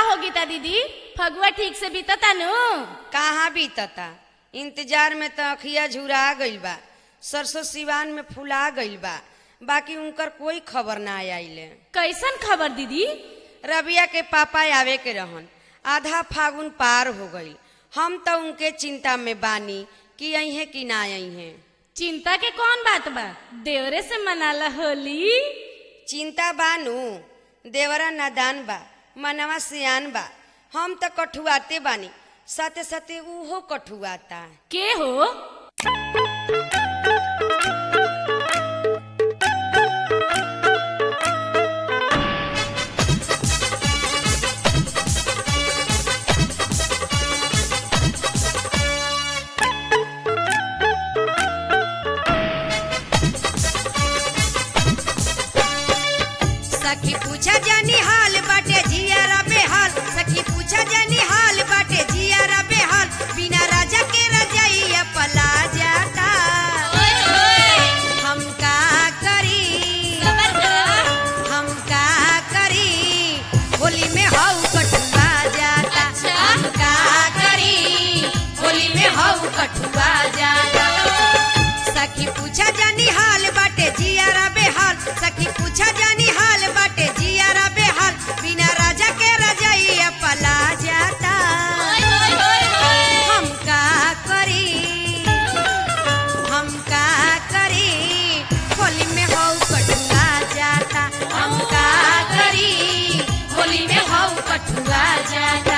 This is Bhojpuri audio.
हो गीता दीदी फगुआ ठीक से बीतता नु कहाँ बीतता इंतजार में तो अखिया झुरा गइल बा सरसों सिवान में फुला गइल बा बाकी उनकर कोई खबर ना आइले कैसन खबर दीदी रबिया के पापा आवे के रहन आधा फागुन पार हो गइल हम तो उनके चिंता में बानी कि अहे कि ना अहे चिंता के कौन बात बा देवरे से मनाला होली चिंता बानू देवरा नादान बा मनवा सियान बा हम तो कठुआते बानी साथे साथे उहो कठुआता के हो सखी पूछा जानी हाल बाटे जियारा बेहाल सखी पूछा जानी हाल बाटे जियारा बेहाल बिना राजा के रजाइया पला जाता हम का करी हम का करी होली में हऊ कटुआ जाता हम का करी होली में हऊ कटुआ जाता सखी पूछा जानी हाल बाटे जियारा बेहाल सखी पूछा जानी हाल बाटे जियारा बेहाल बिना राजा के रजाइया पला जाता हम का करी हम का करी होली में हो कटुआ जाता हम का करी होली में हो कटुआ जाता